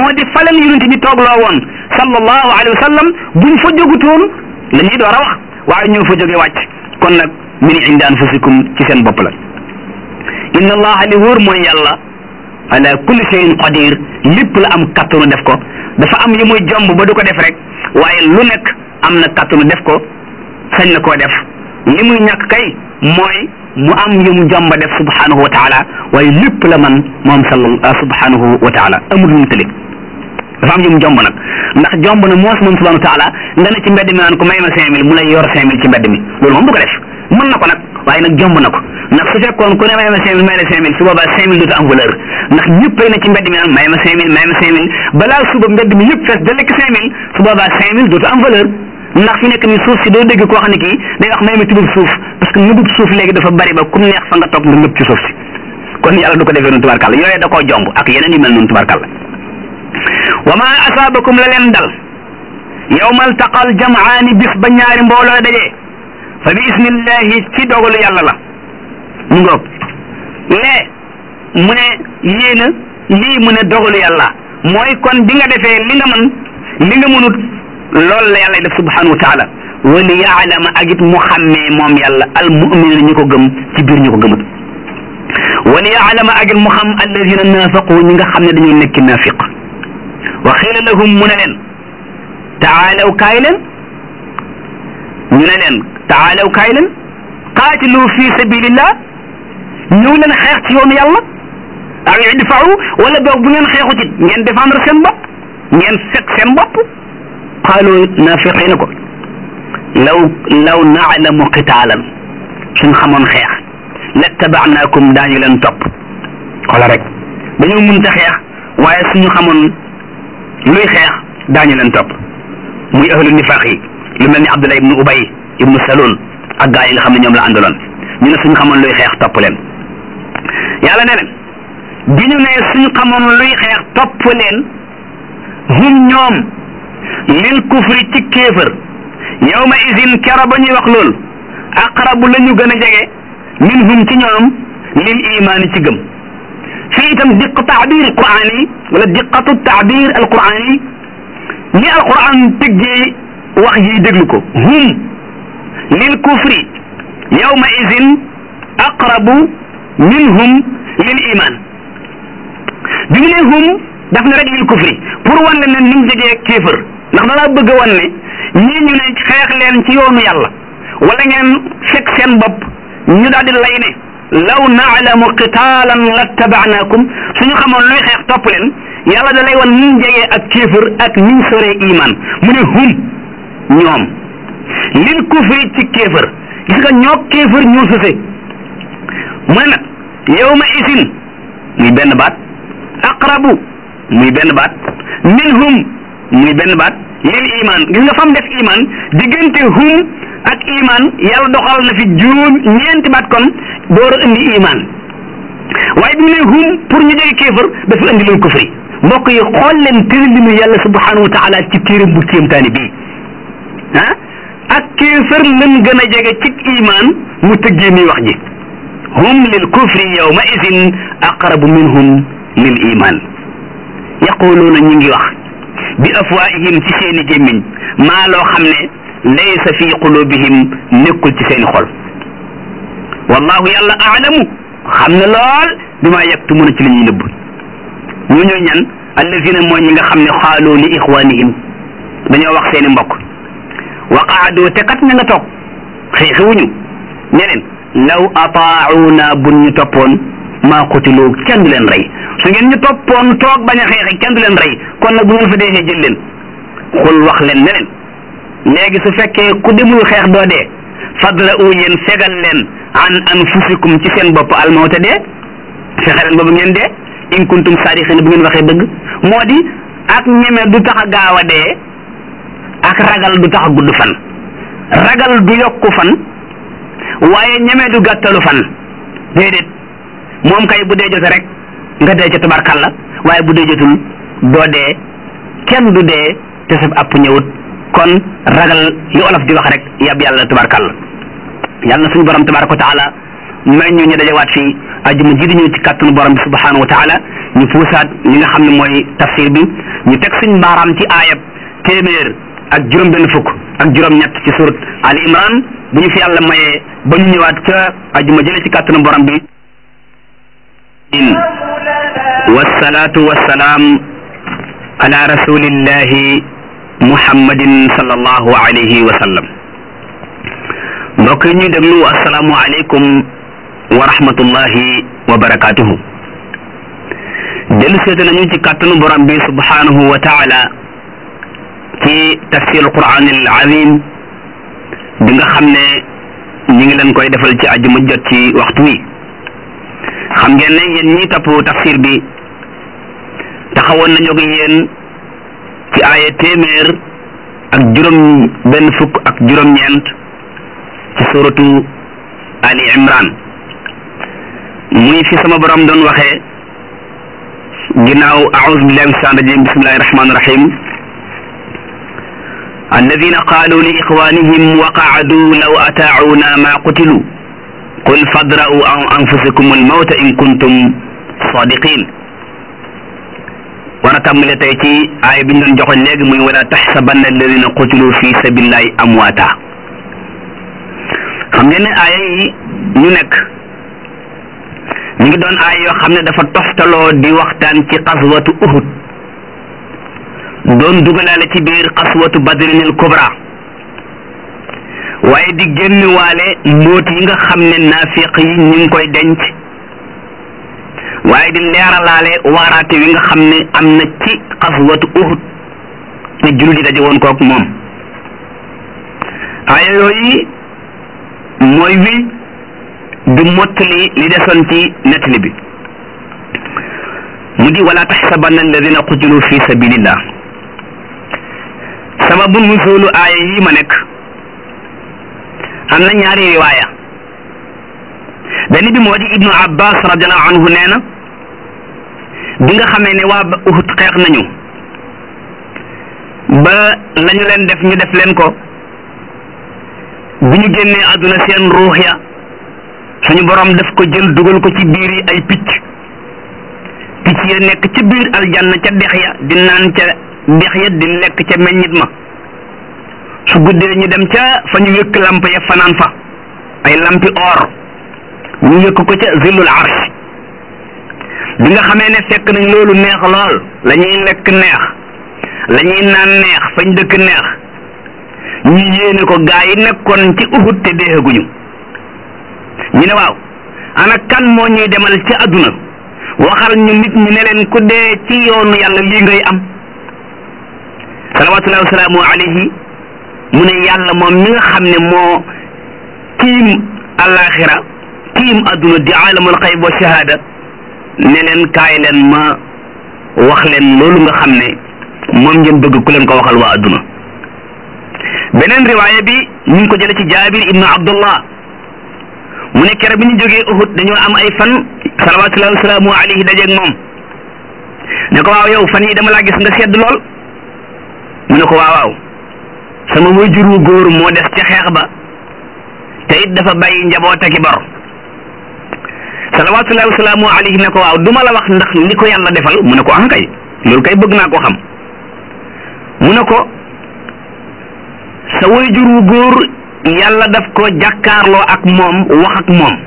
moo di falan yonent bi toogloo woon sallallahu alayhi wa sallam buñ fa jógutoon la ñuy door a wax waaye ñoo fa jóge wàcc kon nag min indi anfusikum ci seen bopp la inna allaha li wóor mooy yàlla ala kulli shay'in qadir lépp la am kattanu def ko dafa am yu muy jomb ba du ko def rek waaye lu nekk am na kattanu def ko sañ na koo def li muy ñàkk kay mooy mu am yu mu jomba def subhanahu wa taala waaye lépp la man moom sal subhanahu wa taala amul lu mu tële dafa am yu mu jomb nag ndax jomb na moos moom subhanahu wa taala nga ne ci mbedd mi naan ko may ma cinq mille mu lay yor cinq mille ci mbedd mi loolu moom du ko def mën na ko nag waaye nag jomb na ko ndax su fekkoon ku ne may ma cinq mille may la cinq mille su boobaa cinq mille dootu am valeur ndax ñëpp ay na ci mbedd mi naan may ma cinq mille may ma cinq mille balaa suba mbedd mi yëpp fees da lekk cinq mille su boobaa cinq mille dootu am valeur ndax fi nekk ni suuf si doo dégg koo xam ne kii day wax may ma tubub suuf parce que nëbub suuf léegi dafa bari ba kum neex fa nga toog nga nëb ci suuf si kon yàlla du ko defee noonu tubarkàlla yooyu da koo jomb ak yeneen yu mel noonu tubarkàlla wa ma asaabakum la leen dal yawmal taqal jamaani bis ba ñaari mbooloo dajee fa bi ismillahi ci dogalu yàlla la mu ngoog lee mu ne yéena lii mu ne dogalu yàlla mooy kon bi nga defee li nga mën li nga mënut loolu la yàlla def subhanahu wa taala wa li yaalama ak it mu xàmmee moom yàlla al muminina ñi ko gëm ci biir ñi ko gëmut wa li yaalama ak it mu xam alladina naafaqu ñi nga xam ne dañoo nekk naafiq wa xiila lahum mu ne leen taalaw kaay leen ñu ne leen taalaw kaay leen qaatilu fi sabilillah ñëw leen xeex ci yoonu yàlla aw idfau wala boog bu ngeen xeexu ci ngeen défendre seen bopp ngeen fekk seen bopp qaalu naafiqi na ko law law naalamu qitaalan suñ xamoon xeex lattabaanaakum daañu leen topp xoola rek dañoo mënta xeex waaye suñu xamoon luy xeex daañu leen topp muy ahlu nifaq yi lu mel ni Abdullah ibnu Ubay ibnu Salul ak gaa yi nga xam ne ñoom la àndaloon ñu ne suñu xamoon luy xeex topp leen yàlla ne leen bi ñu ne suñu xamoon luy xeex topp leen hum ñoom lil kufri ci kéefër yawma izin kero ba ñuy wax lool aqrabu la ñu gën a jege minhum ci ñoom lil imaani ci gëm fii itam diq taabir quraan yi wala diqatu taabir alquran yi ni alquran tëggee wax yi déglu ko hum lil kufri yawma izin aqrabu minhum lil iman bi mu ne hum daf ne rek lil kufri pour wan leen ne ni mu jegee kéefër ndax danaa bëgg a wan ne ñii ñu ne xeex leen ci yoonu yàlla wala ngeen fekk seen bopp ñu daal di lay ne law naalamu qitaalan lattabaanaakum suñu xamoon luy xeex topp leen yàlla da lay wan ni ñu jegee ak kéefër ak ni ñu soree iman mu ne hum ñoom lil kufri ci kéefër gis nga ñoo kéefër ñoo sëse mu ne nag yawma isin muy benn baat aqrabu muy benn baat minhum muy benn baat lil iman gis nga fam def iman diggante hum ak iman yàlla doxal na fi juróom ñeenti baat kon door a indi iman waaye bi mu ne hum pour ñu jege kéefër dafa indi lil kufri mbokk yi xool leen tëralinu yàlla subhanahu wa taala ci téeram bu kéemtaani bii ah ak kéefër lan gën a jege ci iman mu tëggee mi wax ji hum lil kufri yawma idin aqrabu minhum lil iman yaquluuna ñu ngi wax bi afwaihim ci seeni gémmiñ maa loo xam ne laysa fi qulubihim nekkul ci seeni xol wallahu yàlla aalamu xam ne lool bi maa yaktumuna ci la ñuy nëbb ñu ñooy ñan allazina mooy ñi nga xam ne xaalu li ixwanihim dañoo wax seeni mbokk wa qaadu te kat ña nga toog xeexewuñu ne leen law ataauna bun ñu toppoon maa qutilu kenn du leen rey su ngeen ñu toppoon toog bañ a xeexe kenn du leen rey kon nag bu ngeen fa dee jël leen xul wax leen ne leen léegi su fekkee ku demul xeex doo dee fadla u yéen fegal leen an anfusikum ci seen bopp almawta dee fexe leen boobu ngeen dee in kuntum saadiqin bu ngeen waxee dëgg moo di ak ñeme du tax a gaaw a dee ak ragal du tax a gudd fan ragal du yokku fan waaye ñeme du gàttalu fan déedéet moom kay bu dee jote rek nga dee ca tubarkalla waaye bu dee jotul doo dee kenn du dee te sab app ñëwut kon ragal li olof di wax rek yab yàlla tubarkalla yàlla na suñu borom tabaraka wa taala may ñu ñu dajawaat fii ajuma ji di ñëw ci kàttanu borom bi subhanahu wa taala ñu puusaat ñi nga xam ne mooy tafsir bi ñu teg suñ baaraam ci aayab téeméer ak juróom benn fukk ak juróom ñett ci surat Ali Imran bu ñu fi yàlla mayee ba ñu ñëwaat ca ajuma jële ci kàttanu borom bi wasalaatu wasalaam ala rasulillahi muhammadin sallallahu alayhi wa sallam mbokk yi ñuy déglu asalaamu aleykum wa rahmatullahi wa barakatuhu dellu seete nañu ci kàttanu borom bi subhanahu wa taala ci tafsir alquran al azim bi nga xam ne ñi ngi leen koy defal ci ajuma jot ci waxtu wi xam ngeen ne yéen ñi topp tafsir bi taxawoon nañu ak yéen ci aaya téeméer ak juróom benn fukk ak juróom-ñeent ci suratu ali imran muy fi sama borom doon waxee ginnaaw aoudu billahi min shaitan rajim bismillahi rahmani rahim alladina qalu li ixwanihim wa qaadu law ataauna ma qutilu qul fadra'u an anfusikum almawta in kuntum sadiqin war a tàmbale tey ci aaya bi ñu doon joxoon léegi muy wala taxsabanna alladina qutilu fi sabilillahi amwaata xam ngeen ne aaya yi ñu nekk ñu ngi doon aaya yoo xam ne dafa toftaloo di waxtaan ci xaswatu uhud doon dugalaale ci biir xaswatu badrinil kubra waaye di génn waale mbóot yi nga xam ne naafiq yi ñu ngi koy denc waaye di leeralaale waaraate wi nga xam ne am na ci xaswatu uhud te jullit yi daje woon kook moom aaya yooyu mooy wi du mottali li desoon ci nettali bi mu di wala taxsabanna alladina qutilu fi sabilillah sababu nuzulu aaya yi ma nekk am na ñaari riwaaya benn bi moo di ibnu abbas radiallahu anhu nee na bi nga xamee ne waa uhud xeex nañu ba lañu leen def ñu def leen ko bi ñu génnee àdduna seen ruux ya suñu borom daf ko jël dugal ko ci biir yi ay picc picc ya nekk ci biir aljanna ca dex ya di naan ca dex ya di lekk ca meññit ma su guddee ñu dem ca fa ñu wékk lamp ya fanaan fa ay lampi or ñu wékk ko ca zillul arsh bi nga xamee ne fekk nañ loolu neex lool la ñuy lekk neex la ñuy naan neex fañ dëkk neex ñu yéene ko gaa yi nekkoon ci uhud te deeguñu ñu ne waaw ana kan moo ñuy demal ci àdduna waxal ñu nit ñi ne leen ku dee ci yoonu yàlla lii ngay am salawatullahi wasalaamu alayhi mu ne yàlla moom mi nga xam ne moo tiim alaxira tiim àdduna di alamul xayb wa shahada ne leen kaay leen ma wax leen loolu nga xam ne moom ngeen bëgg ku leen ko waxal waa àdduna beneen riwaaya bi ñu ngi ko jële ci jaabir ibnu abdullah mu ne kere bi ñu jógee uhud dañoo am ay fan salawatullahi wasalaamu alayhi dajeeg moom ne ko waaw yow fan yi dama laa gis nga sedd lool mu ne ko waaw waaw sama wayjur wu góor moo des ca xeex ba te it dafa bàyyi njaboot ak i bor salawatullahi wasalaamu alayhi ne ko waaw duma la wax ndax li ko yàlla defal mu ne ko ah kay loolu kay bëgg naa ko xam mu ne ko sa wayjur wu góor yàlla daf ko jàkkaarloo ak moom wax ak moom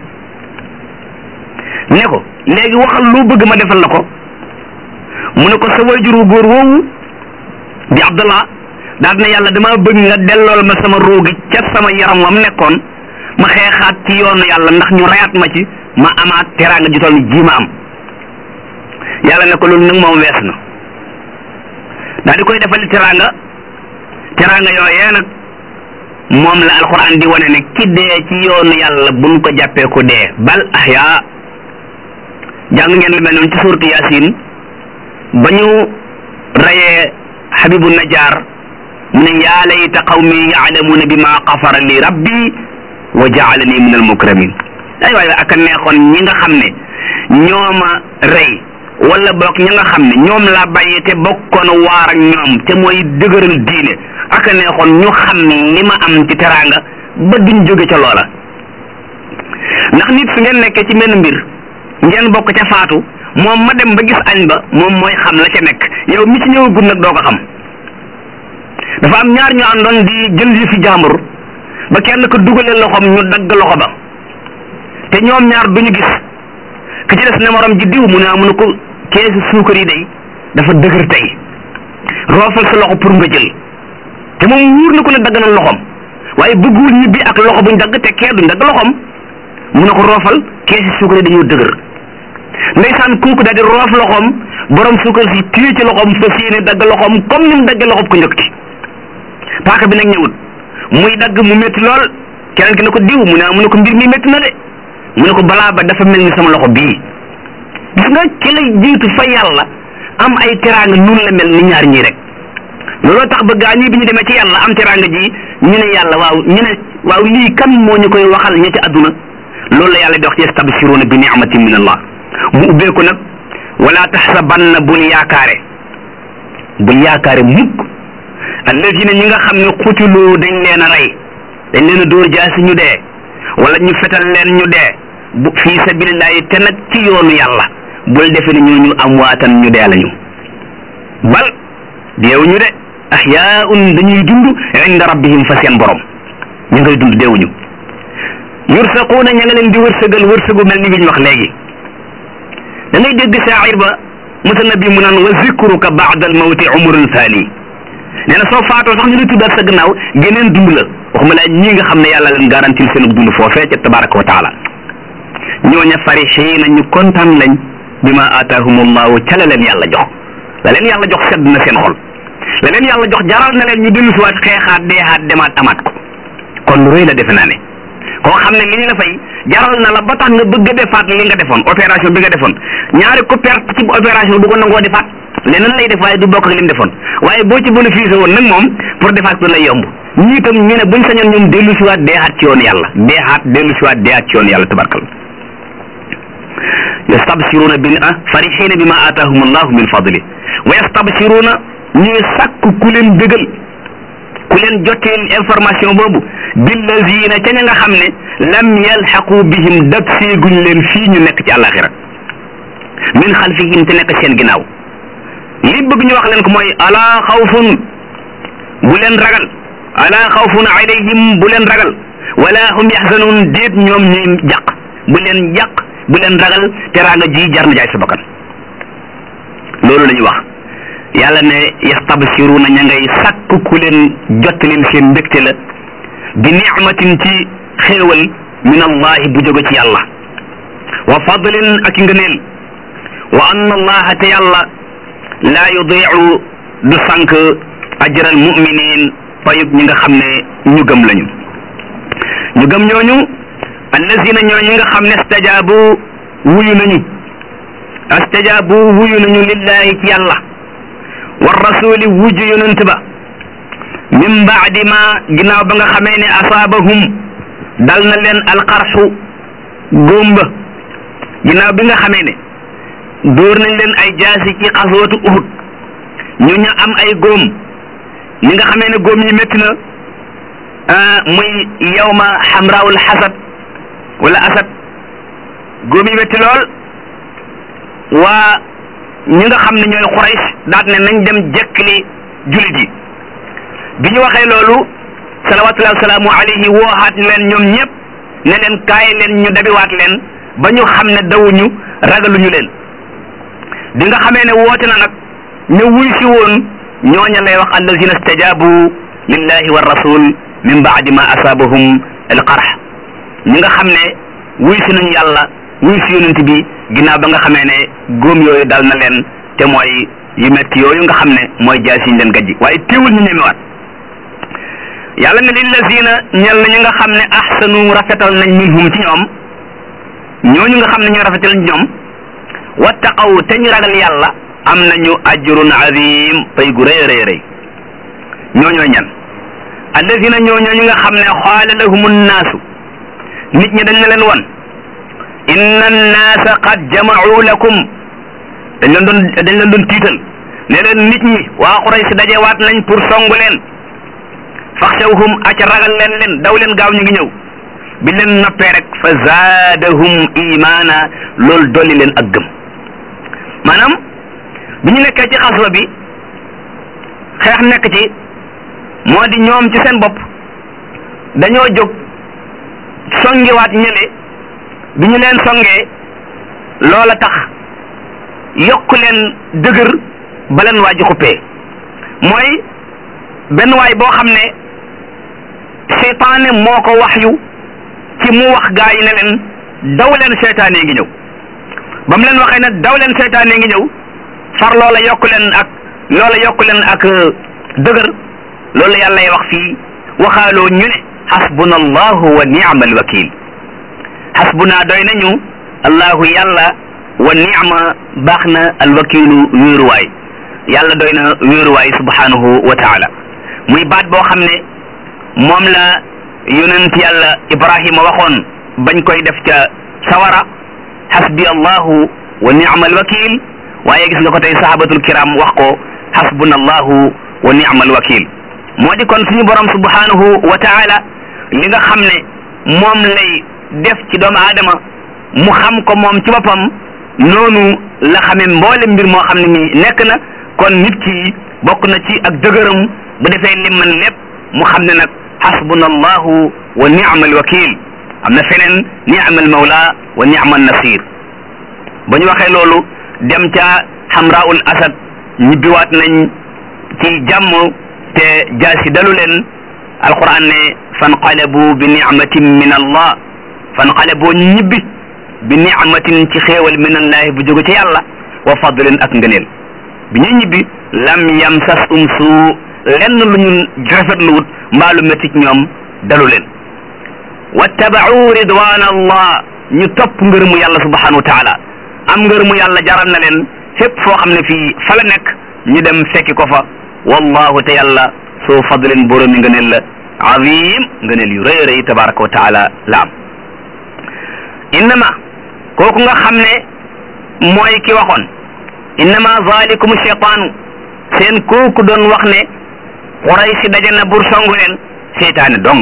ne ko léegi waxal loo bëgg ma defal la ko mu ne ko sa wayjur wu góor woowu di abdullah daal ne yàlla dama bëgg nga dellool ma sama roogi ca sama yaram wam nekkoon ma xeexaat ci yoonu yàlla ndax ñu rayaat ma ci ma amaat teraanga ju toll ni ji ma am yàlla ne ko loolu nag moom wees na daal di koy defali teraanga teraanga yooyee nag moom la alquran di wane ne ki dee ci yoonu yàlla buñ ko jàppee ko dee bal ahya jàng ngeen lu mel noonu ci suuratu yasin ba ñu rayee habibu najaar mu ne yaa layta qawmi yaalamuuna bi ma xafara li rabbi wa jaalani min al mukramin ay waay ak a neexoon ñi nga xam ne ñooma rey wala boog ñi nga xam ne ñoom laa bàyyi te bokkoon waar ak ñoom te mooy dëgëral diine ak a neexoon ñu xam li ma am ci teraanga ba duñ jóge ca loola ndax nit su ngeen nekkee ci menn mbir ngeen bokk ca faatu moom ma dem ba gis añ ba moom mooy xam la ca nekk yow mi ci ñëwagul nag doo ko xam dafa am ñaar ñu àndoon di jël yi fi jàmbur ba kenn ko dugalee loxoom ñu dagg loxo ba te ñoom ñaar duñu gis ki ci des ne morom ji diw mu ne amu ne ko keesu suukar yi day dafa dëgër tey roofal sa loxo pour nga jël te moom wóor na ko ne dagg na loxoom waaye bëggul ñibbi ak loxo buñ dagg te kee duñ dagg loxoom mu ne ko roofal keesi suukar yi dañoo dëgër ndeysaan kooku daal di roof loxoom borom suukar si téye ci loxoom fas yéene dagg loxoom comme ni mu daggee loxoom ko njëkk ci paaka bi nag ñëwut muy dagg mu métti lool keneen ki ne ko diw mu ne mu ne ko mbir mi métti na de mu ne ko balaa ba dafa mel ni sama loxo bii gis nga ki lay jiitu fa yàlla am ay teraanga nun la mel ni ñaar ñii rek looloo tax ba gaa ñi bi ñu demee ci yàlla am teraanga ji ñu ne yàlla waaw ñu ne waaw lii kan moo ñu koy waxal ña ci àdduna loolu la yàlla di wax ci yastabsiruuna bi ni'matin min allah mu ubbeeku nag wala taxsabanna bul yaakaare bul yaakaare mukk alladina ñi nga xam ne xutilu dañ leen a rey dañ leen a dóor jaasi ñu dee wala ñu fetal leen ñu dee bu fii sabilillahi te nag ci yoonu yàlla bul defe ne ñooñu amwaatan ñu dee lañu bal deewuñu de ahyaun dañuy dund inda rabbihim fa seen borom ñu ngay dund deewuñu yursaquuna ña nga leen di wërsëgal wërsëgu mel ni bi ñu wax léegi da ngay dégg shaacir ba mutanabbi mu naan wa zikruka baada al mawti umrun thani nee na soo faatoo sax ñu lay tuddaat sa gannaaw geneen dund la waxuma laa ñi nga xam ne yàlla leen garantil seen dund foofee ca tabaraka wa taala ñooña farixiina ñu kontaan lañ bi ma aataahumullahu ca la leen yàlla jox la leen yàlla jox sedd na seen xol la leen yàlla jox jaral na leen ñu dellu siwaat xeexaat deexaat demaat amaat ko kon lu rëy la defe naa ne koo xam ne li ñu la fay jaral na la ba tax nga bëgg a defaat li nga defoon opération bi nga defoon ñaari ko perte ci opération du ko nangoo defaat leneen lay def waaye du bokk ak li mu defoon waaye boo ci bénéfice woon nag moom pour defaat ko lay yomb ñii itam ñu ne buñ sañoon ñoom dellu siwaat deexaat ci yoon yàlla deexaat dellu siwaat deexaat ci yoon yàlla tabarkal yastabsiruna bi ah farixina bi ma aataahum allahu min fadli wa yastabsiruna ñuy sàkk ku leen dëgal ku leen jotteel information boobu billazina ca ña nga xam ne lam yalxaqu bihim dab seeguñ leen fii ñu nekk ci àllaaxira min xalfihim te nekk seen ginnaaw li bëgg ñu wax leen ko mooy alaa xawfun bu leen ragal alaa xawfun alayhim bu leen ragal wala hum yaxzanun déet ñoom ñuy jàq bu leen jàq bu leen ragal teraanga ji jar na jaay sa bakkan loolu la ñu wax yàlla ne yastabsiruna ña ngay sàkk ku leen jottalil seen mbégte la bi nicmatin ci xéewal min allahi bu jóge ci yàlla wa fadlin ak ngëneel wa anna allaha te yàlla laa yudiicu du sànk ajral muminin payub ñi nga xam ne ñu gëm lañu ñu gëm ñooñu allazina ñooñu nga xam ne stajaabu wuyu nañu astajaabu wuyu nañu lillahi ci yàlla wa rasuli wujju yonent ba min baadi ma ginnaaw ba nga xamee ne asaabahum dal na leen alxarxu góomba ginnaaw bi nga xamee ne dóor nañ leen ay jaasi ci xaswatu uhud ñu ñu am ay góom ñi nga xamee ne góom yi métti na muy yawma xamraawul xasad wala asad góom yi métti lool waa ñi nga xam ne ñooy xurays daat ne nañ dem jekkli julit yi bi ñu waxee loolu salawatullahi wasalaamu alayhi wooxaat leen ñoom ñëpp ne leen kaay leen ñu dabiwaat leen ba ñu xam ne dawuñu ragaluñu leen bi nga xamee ne woote na nag ñu wuy si woon ñooña lay wax allazina stajabu lillahi wa rasul min baadi ma asaabahum alqarx ñi nga xam ne wuy si nañu yàlla wuy si yonent bi ginnaaw ba nga xamee ne góom yooyu dal na leen te mooy yu metti yooyu nga xam ne mooy jaay siñ leen gajji waaye teewul ñu ñemewaat yàlla ne lillazina ñel na ñi nga xam ne ahsanu rafetal nañ minhum ci ñoom ñooñu nga xam ne ñoo rafetal ci ñoom wattaqaw te ñu ragal yàlla am nañu ajrun azim pay gu rëy rëy rëy ñooñoo ñan allazina ñooñoo ñi nga xam ne xaala lahum nnaasu nit ñi dañ na leen won inna annaasa qad jama'u lakum dañ leen doon dañ leen doon tiital ne leen nit ñi waa Quraysh dajewaat nañ pour songu leen faxshawhum aca ragal leen leen daw leen gaaw ñu ngi ñëw bi leen noppee rek fa zaadahum imaana loolu dolli leen ak gëm maanaam bi ñu nekkee ci xaswa bi xeex nekk ci moo di ñoom ci seen bopp dañoo jóg songiwaat ñële bi ñu leen songee loola tax yokk leen dëgër ba leen waa ji xuppee mooy benn waay boo xam ne seytaane moo ko wax yu ci mu wax gaa yi ne leen daw leen seytaane ngi ñëw ba mu leen waxee ne daw leen seytaane ngi ñëw far loola yokk leen ak loola yokk leen ak dëgër loolu yàlla wax fii waxaaloo ñu ne xasbuna allahu wa ni'ma alwakil xasbuna doy nañu allahu yàlla wa ni'ma baax na alwakilu wéeruwaay yàlla doy na wéeruwaay subhanahu wa taala muy baat boo xam ne moom la yonent yàlla ibrahima waxoon bañ koy def ca sawara xasbi allahu wa ni'ma alwakil waaye gis nga ko tey sahabatul kiram wax ko xasbuna allahu wa ni'ma alwakil moo di kon suñu borom subhanahu wa taala li nga xam ne moom lay def ci doomu aadama mu xam ko moom ci boppam noonu la xamee mboole mbir moo xam ne mi nekk na kon nit ki bokk na ci ak dëgëram bu defee lim man lépp mu xam ne nag xasbuna allahu wa ni'ma alwakil am na feneen ni'ma almawla wa ni'ma nasir ba ñu waxee loolu dem ca xamraul asad ñibbiwaat nañ ci jàmm te jaasi dalu leen alquran ne fanqalabu bi nicmatin min allah fanqalabu ñibbi bi nicmatin ci xéewal min allahi bu jóge ci yàlla wa fadlin ak ngëneel bi ñuy ñibbi lam yamsas um suu lenn lu ñu rafetluwut mbaa lu métti ci ñoom dalu leen wattabau ridwan allah ñu topp ngërëmu yàlla subhanahu wa taala am ngërëmu yàlla jaral na leen fépp foo xam ne fii fa la nekk ñu dem fekki ko fa wallahu te yàlla soo fadlin boromi ngëneel la azim ngëneel yu rëy rëy tabaraka wa taala la am innama kooku nga xam ne mooy ki waxoon innama zalikum cheytaanu seen kooku doon wax ne Quraysh daje na bur songu leen seytaane dong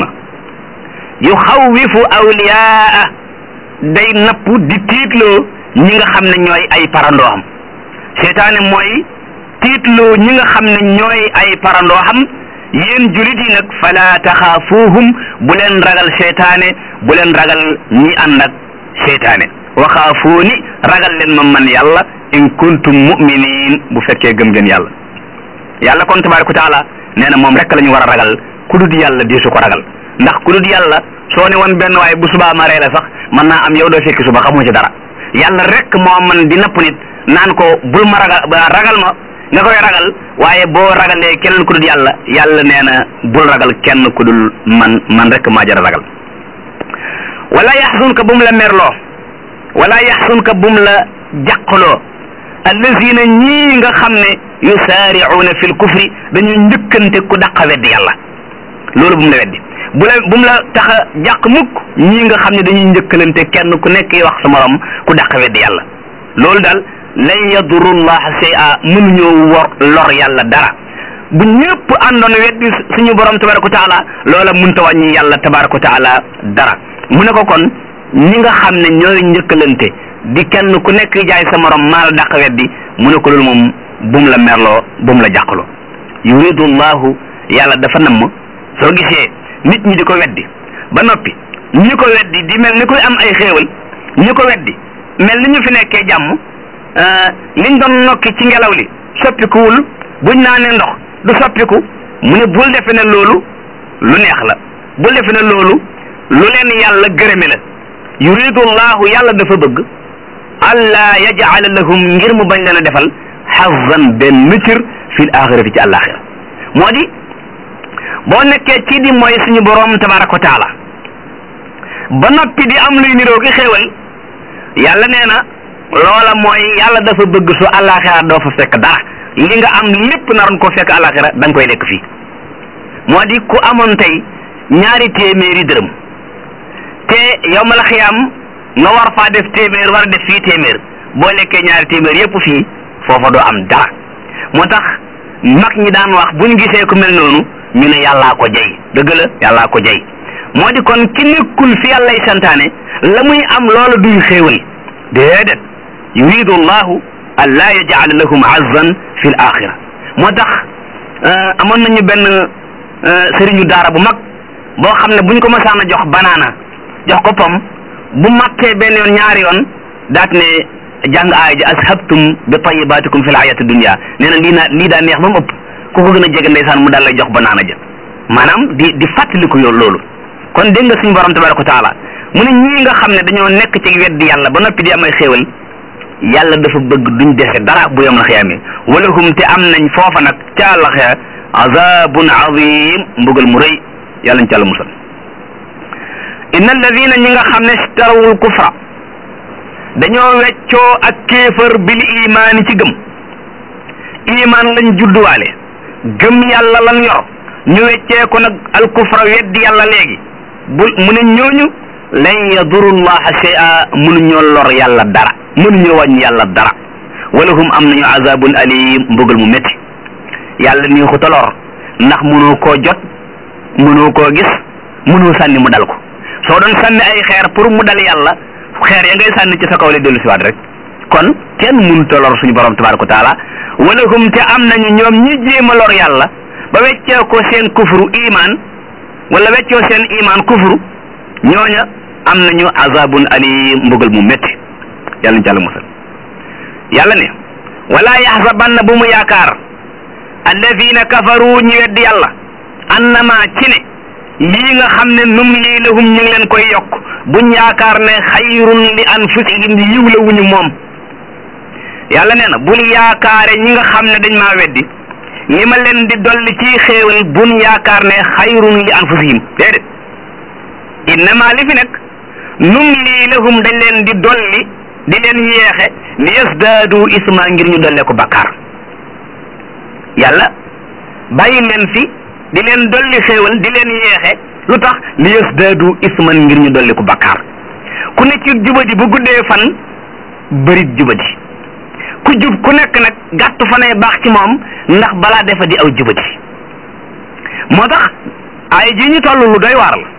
yu xawwifu awliyaa day napp di tiitloo ñi nga xam ne ñooy ay parandoo xam seytaane mooy tiitloo ñi nga xam ne ñooy ay parandoo xam yéen julit yi nag fala taxaafuuhum bu leen ragal seytaane bu leen ragal ñi ànd ak seytaane waxaafuuni ragal leen ma man yàlla in kuntum muminin bu fekkee gëm ngeen yàlla yàlla kon tabaraka wa taala nee na moom rek la ñu war a ragal ku dul yàlla deesu ko ragal ndax ku dul yàlla soo ne woon benn waaye bu subaa ma ree la sax mën naa am yow doo fekki suba xamoo ci dara yàlla rek moo man di napp nit naan ko bul ma ragal ragal ma nga koy ragal waaye boo ragalee keneen ku dul yàlla yàlla nee na bul ragal kenn ku dul man man rek maa jar a ragal wala yaxsunka bum la merloo wala yaxsunka bum la jàqloo allazina ñii nga xam ne yusaaricuuna fi lkufri dañuy njëkkante ku dàqa weddi yàlla loolu bum la weddi bu la bum la tax a jàq mukk ñii nga xam ne dañuy njëkkalante kenn ku nekk wax sa morom ku dàq weddi yàlla loolu daal lan yaduru llaha shay'a mënuñoo wor lor yàlla dara bu ñëpp àndoon weddi suñu borom tabaraka wa taala loola mënta wàññi yàlla tabaraka wa taala dara mu ne ko kon ñi nga xam ne ñooy njëkkalante di kenn ku nekk jaay sa morom maa la dàq weddi mu ne ko loolu moom bum la merloo bum la jàqloo yuridu llahu yàlla dafa namm soo gisee nit ñi di ko weddi ba noppi ñi ko weddi di mel ni koy am ay xéewal ñi ko weddi mel ni ñu fi nekkee jàmm liñ doon nokki ci ngelaw li soppikuwul buñ naanee ndox du soppiku mu ne bul defe ne loolu lu neex la bul defe ne loolu lu leen yàlla gërëme la yuridu llahu yàlla dafa bëgg allah yajala lahum ngir mu bañ leen a defal xazan benn cër fil axirati ci àllaaxira moo di boo nekkee ci di mooy suñu boroom tabaraka wa taala ba noppi di am luy niroo ki xéewal yàlla nee na loola mooy yàlla dafa bëgg su àllaaxira doo fa fekk dara li nga am lépp naroon ko fekk àllaaxira da nga koy lekk fii moo di ku amoon tey ñaari téeméeri dërëm te yow ma la xiyaam nga war faa def téeméer war a def fii téeméer boo lekkee ñaari téeméer yépp fii foofa doo am dara moo tax mag ñi daan wax bu ñu gisee ku mel noonu ñu ne yàllaa ko jey dëgg la yàllaa ko jey moo di kon ki nekkul fi yàllay santaane la muy am loola duy xéewal déedéet yuridu llahu an laa yaj'ala lahum azzan fi l axira moo tax amoon nañu benn sëriñu daara bu mag boo xam ne buñ ko masaan a jox banaana jox ko pom bu màttee benn yoon ñaari yoon daat ne jàng aaya ji ashabtum bi tayyibatikum fi l hayati dunya nee na lii naa lii daa neex ba mu ëpp ku ko gën a jege ndeysaan mu daal lay jox banaana ja maanaam di di fàttaliku yow loolu kon dégg nga suñu borom tabaraka wa taala mu ne ñii nga xam ne dañoo nekk ci weddi yàlla ba noppi di am ay xéewal yàlla dafa bëgg duñ dese dara bu yom la xiyaame wala hum te am nañ foofa nag ca àllaxira azabun azim mbugal mu rëy yàlla ñu ci àlla musal inna alladina ñi nga xam ne starawul kufra dañoo weccoo ak kéefër bil imaani ci gëm imaan lañ judduwaale gëm yàlla lan yor ñu weccee ko nag al kufra weddi yàlla léegi bu mu ne ñooñu lan yadurullaha shay'a mënuñoo lor yàlla dara mënuñoo wàññi yàlla dara wala hum am nañu azabun alim mbugal mu métti yàlla nii xuta lor ndax mënoo koo jot mënoo koo gis mënoo sànni mu dal ko soo doon sànni ay xeer pour mu dal yàlla xeer ya ngay sànni ci sa kaw la dellu siwaat rek kon kenn mënut a lor suñu borom tabaraka wa taala wala hum te am nañu ñoom ñi jéem a lor yàlla ba weccee ko seen kufru iman wala weccoo seen iman kufru ñooña am nañu azabun alim mbugal mu métti yàlla ñu ci àlla musal yàlla ne wala yaxsabanna bu mu yaakaar alladina kafaru ñi weddi yàlla annama ci ne lii nga xam ne num lii lahum ñu ngi leen koy yokk buñ yaakaar ne xayrun li anfusihim yiw la wuñu moom yàlla nee na bul yaakaare ñi nga xam ne dañ maa weddi li ma leen di dolli ci xéewal bun yaakaar ne xayrun li anfusihim déedéet innama li fi nekk num lii lahum dañ leen di dolli di leen yeexe li yasdaadu isma ngir ñu dollee ko bakkaar yàlla bàyyi leen fi di leen dolli xéewal di leen yeexe lu tax li yasdaadu isman ngir ñu dolli ko bakkaar ku ne ci jubadi bu guddee fan bërit jubadi ku jub ku nekk nag gàtt fanay baax ci moom ndax balaa defa di aw jubadi moo tax ay ji ñu toll lu doy waar la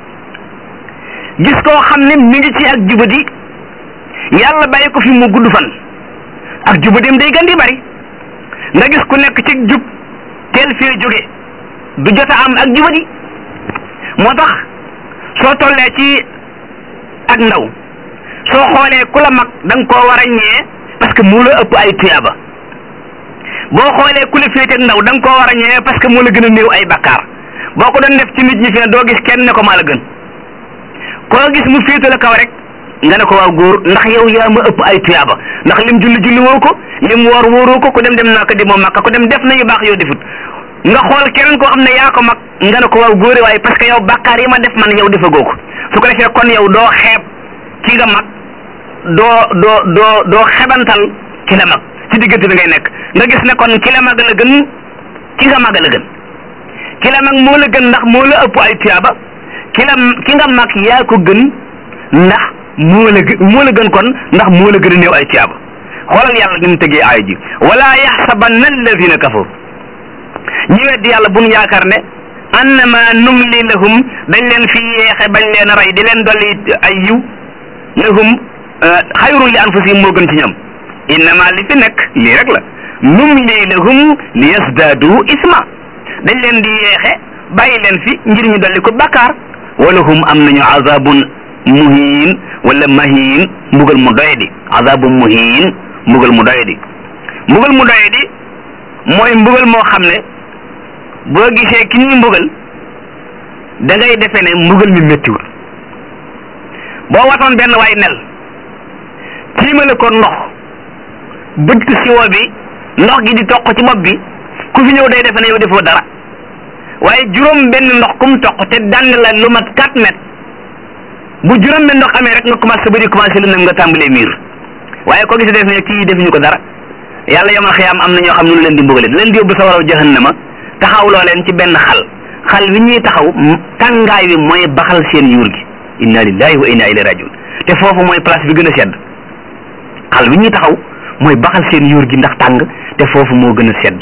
gis koo xam ne mi ngi ci ak jubadi yàlla bàyyi ko fi mu gudd fan ak jubadim day gën di bari nga gis ku nekk ci jub teel fee jóge du jot a am ak jubadi moo tax soo tollee ci ak ndaw soo xoolee ku la mag da nga koo war a ñee parce que moo la ëpp ay tuyaaba boo xoolee ku la féete ak ndaw da nga koo war a ñee parce que moo la gën a néew ay bakkaar boo ko doon def ci nit ñi fi ne doo gis kenn ne ko maa la gën koo gis mu féete la kaw rek nga ne ko waaw góor ndax yow yaa ma ëpp ay tuyaaba ndax lim julli julli woo ko lim woor wóoroo ko ku dem dem naa ko demoo makka ku dem def na yu baax yoo defut nga xool keneen koo xam ne yaa ko mag nga ne ko waaw góore waaye parce que yow bàkkaar yi ma def man yow defagoo ko su ko defee kon yow doo xeeb ki nga mag doo doo doo doo xebantal ki la mag ci diggante bi ngay nekk nga gis ne kon ki la mag la gën ki nga mag la gën ki la mag moo la gën ndax moo la ëpp ay tuyaaba ki la ki nga mag yaa ko gën ndax moo la gën moo la gën kon ndax moo la gën a néew ay tuyaaba xoolal yàlla ni mu tegee aaya ji wala yaxsabanna alladina kafaru ñi weddi yàlla bu ñu yaakaar ne annama numli lahum dañ leen fi yeexe bañ leen a rey di leen dolli ay yiw lahum xayrun li anfusihim moo gën ci ñoom innama li fi nekk lii rek la numli lahum li yasdaadu isma dañ leen di yeexe bàyyi leen fi ngir ñu dolli ko bakkaar wala hum am nañu azabun muhin wala mahin mbugal mu doyadi azabun muhin mbugal mu doyadi mbugal mu doyadi mooy mbugal moo xam ne boo gisee ki ñuy mbugal da ngay defe ne mbugal mi méttiwul boo watoon benn waay nel tiimale ko ndox bëtt siwo bi ndox gi di toq ci bopp bi ku fi ñëw day defe ne yow defoo dara waaye juróom benn ndox kum toq te dand la lu mat 4 mètres bu juróom benn ndox amee rek nga commencé sa bëri commencé lu nem nga tàmbalee miir waaye ko gis def ne kii defuñu ko dara yàlla yomal xiyaam am na ñoo xam ne lu leen di mbugale leen di yóbbu sa waraw jahannama taxawloo leen ci benn xal xal wi ñuy taxaw tàngaay wi mooy baxal seen yuur gi inna lillahi wa inna ilayhi rajiun te foofu mooy place bi gën a sedd xal wi ñuy taxaw mooy baxal seen yuur gi ndax tàng te foofu moo gën a sedd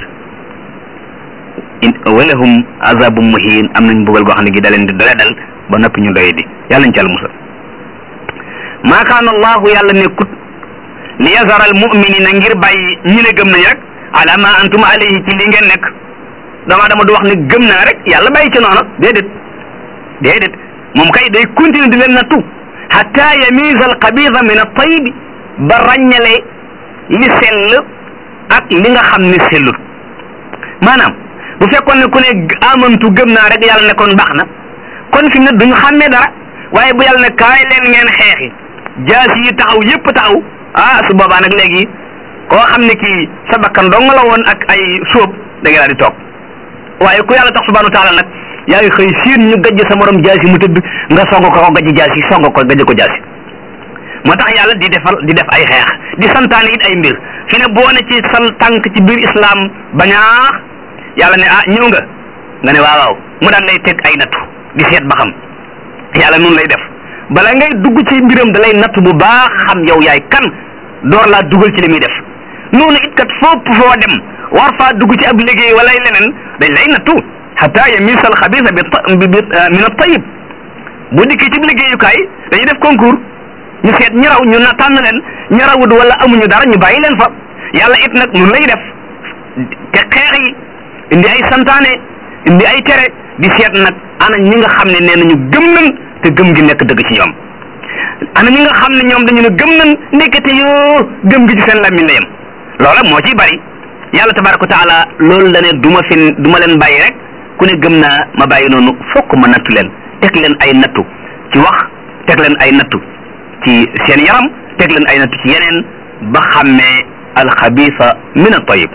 in walahum azabum muhin am nañ mbugal goo xam ne gi da leen di dole dal ba noppi ñu doye di yàlla ñu ci al musal maa kaana allahu yàlla nekkut li yazara al muminina ngir bàyyi ñi ne gëm nañ rek ala ma antum alayhi ci li ngeen nekk dama dama du wax ne gëm naa rek yàlla bàyyi ci noonu déedéet déedéet moom kay day continuer di leen nattu hatta yamiza al xabisa min al tayibi ba ràññale li sell ak li nga xam ne sellul maanaam bu fekkoon ne ku ne amantu gëm naa rek yàlla ne kon baax na kon fi mu ne duñu xàmmee dara waaye bu yàlla ne kaay leen ngeen xeexi jaas yi taxaw yépp taxaw ah su boobaa nag léegi koo xam ne kii sa bakkan dong la woon ak ay sóob da ngay daal di toog waaye ku yàlla tax subhanahu wa taala nag yaa ngi xëy siin ñu gajj sa morom jaas yi mu tëdd nga song ko ko gajj jaas yi song ko gajj ko jaas yi moo tax yàlla di defal di def ay xeex di santaane it ay mbir fi ne boo ne ci sal tànk ci biir islam bañaax yàlla ne ah ñëw nga nga ne waaw waaw mu daan lay teg ay nattu di seet ba xam yàlla noonu lay def bala ngay dugg ci mbiram da lay natt bu baax xam yow yaay kan door laa dugal ci li muy def noonu it kat fopp foo dem war faa dugg ci ab liggéey wala leneen dañ lay nattu hatta yamisal xabisa bi min at-tayyib bu dikkee ci liggéeyukaay dañuy def concours ñu seet ñi raw ñu na tànn leen ñi rawut wala amuñu dara ñu bàyyi leen fa yàlla it nag noonu lay def te xeex yi indi ay santaane indi ay tere di seet nag ana ñi nga xam ne nee nañu gëm nañ te gëm gi nekk dëgg ci ñoom ana ñi nga xam ne ñoom dañu ne gëm nañ nekkate yoo gëm gi ci seen làmmiñ la yem loola moo ciy bari yàlla tabaraka wa taala loolu la ne du ma fi du ma leen bàyyi rek ku ne gëm naa ma bàyyi noonu fokk ma nattu leen teg leen ay nattu ci wax teg leen ay nattu ci seen yaram teg leen ay nattu ci yeneen ba xàmmee alxabisa min at-tayyib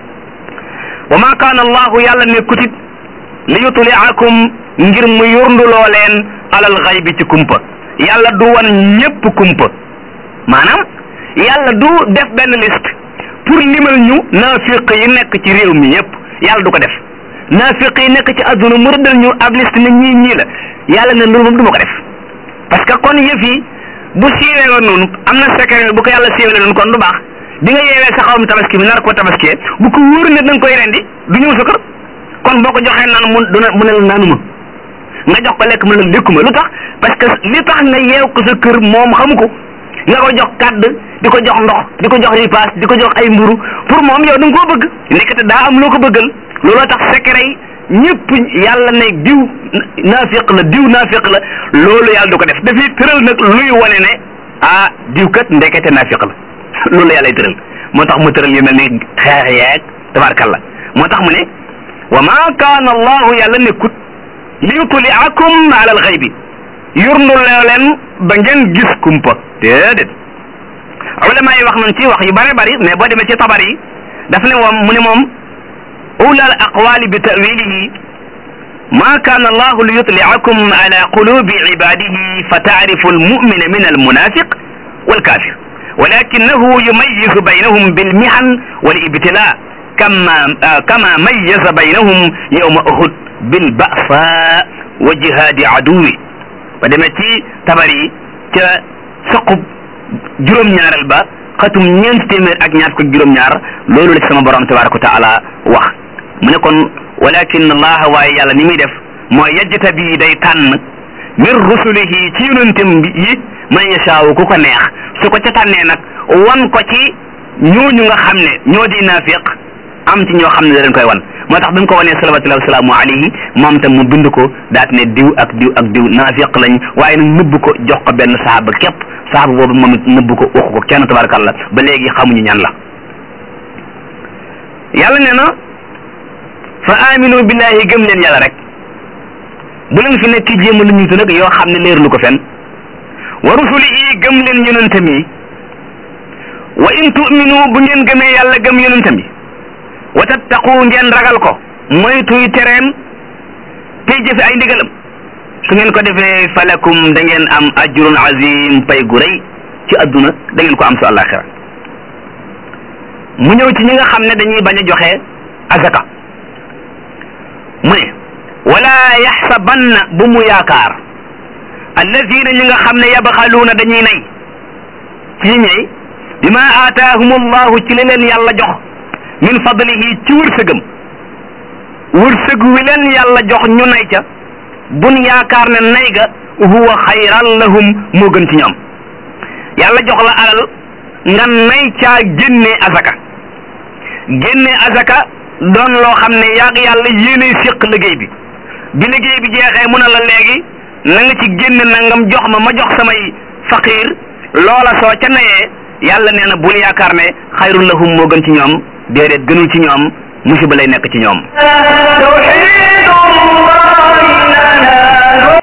wa ma kaana allahu yàlla nekkutit li yutliakum ngir mu yurnduloo leen alal xaybi ci kumpa yàlla du wan ñépp kumpa maanaam yàlla du def benn liste pour limal ñu naafiq yi nekk ci réew mi yépp yàlla du ko def naafiq yi nekk ci adduna mu rëddal ñu ab liste ne ñii ñii la yàlla ne loolu moom du ma ko def parce que kon yëf yi bu siiwee woon noonu am na secret bu ko yàlla siiwee noonu kon du baax bi nga yeewee sa xawam tabaski bi nar ko tabaskee bu ko wóor ne da nga koy rendi du ñëw sa kër kon boo ko joxee naan mu duna mu ne la naanuma nga jox ko lekk mu ne la lekkuma lu tax parce que li tax nga yeew ko sa kër moom xamu ko nga ko jox kàdd di ko jox ndox di ko jox ripaas di ko jox ay mburu pour moom yow da nga koo bëgg nekkate daa am loo ko bëggal looloo tax secret yi ñëpp yàlla ne diw naafiq la diw naafiq la loolu yàlla du ko def dafay tëral nag luy wane ne ah diw kat ndekete naafiq la loolu yàlla tëral moo tax mu tëral yu mel ni xeex yeeg tabarkalla moo tax mu ne wa ma kaana allahu yàlla nekkut li yutliakum ala al xaybi yurnul leen ba ngeen gis kumpa déedéet ulama yi wax nañ ci wax yu bare bari mais boo demee ci tabar yi daf ne moom mu ne moom ula al aqwali bi tawilihi ma kaana allahu li yutliakum ala qulubi ibadihi fa taarifu almumina min almunafiq walkafir walakinahu yumayizu baynahum bilmihan walibtila kama kama mayaza baynahum yawma uhud bilbasa wa jihaadi aduwi ba demee ci tabar yi ca saqub juróom-ñaareel ba xatum ñeent téeméer ak ñaar ko juróom-ñaar loolu la ci sama borom tabaraka wa taala wax mu ne kon walakin allah waaye yàlla ni muy def mooy yajjata bi day tànn min rusulihi ci yonentam yi man yashaawu ku ko neex su ko ca tànnee nag wan ko ci ñooñu nga xam ne ñoo di naafiq am ci ñoo xam ne da leen koy wan moo tax bi mu ko wanee salawatullahi wasalaamu alayhi moom tam mu bind ko daat ne diw ak diw ak diw naafiq lañ waaye nag nëbb ko jox ko benn saaba képp saaba boobu moom it nëbb ko waxu ko kenn tabarakallah ba léegi xamuñu ñan la yàlla nee na fa aminu billahi gëm leen yàlla rek bu leen fi nekk jéem a lu ñutu nag yoo xam ne leer lu ko fen wa rusulihi gëm leen yonentam yi wa in tu'minu bu ngeen gëmee yàlla gëm yonentam yi wa tattaqu ngeen ragal ko moytuy tereem tey jëfe ay ndigalam su ngeen ko defee falakum da ngeen am ajrun azim pay gu rëy ci adduna da ngeen ko am su àllaaxira mu ñëw ci ñi nga xam ne dañuy bañ a joxe azaka mu ne wala yaxsabanna bu mu yaakaar alladina ñi nga xam ne yabxaluuna dañuy nay ci ñey bima aataahum allahu ci li leen yàlla jox min fadlihi ci wërsëgam wërsëg wi leen yàlla jox ñu nay ca bun yaakaar ne nay ga huwa xayran lahum moo gën ci ñoom yàlla jox la alal nga nay caa génne azaka génne azaka doon loo xam ne yaag yàlla yéenay séq liggéey bi bi liggéey bi jeexee mu ne la léegi na nga ci génne nangam jox ma ma jox samay faqiir loola soo ca nayee yàlla nee na bul yaakaar ne xayrul lahum moo gën ci ñoom déedéet gënul ci ñoom musiba lay nekk ci ñoom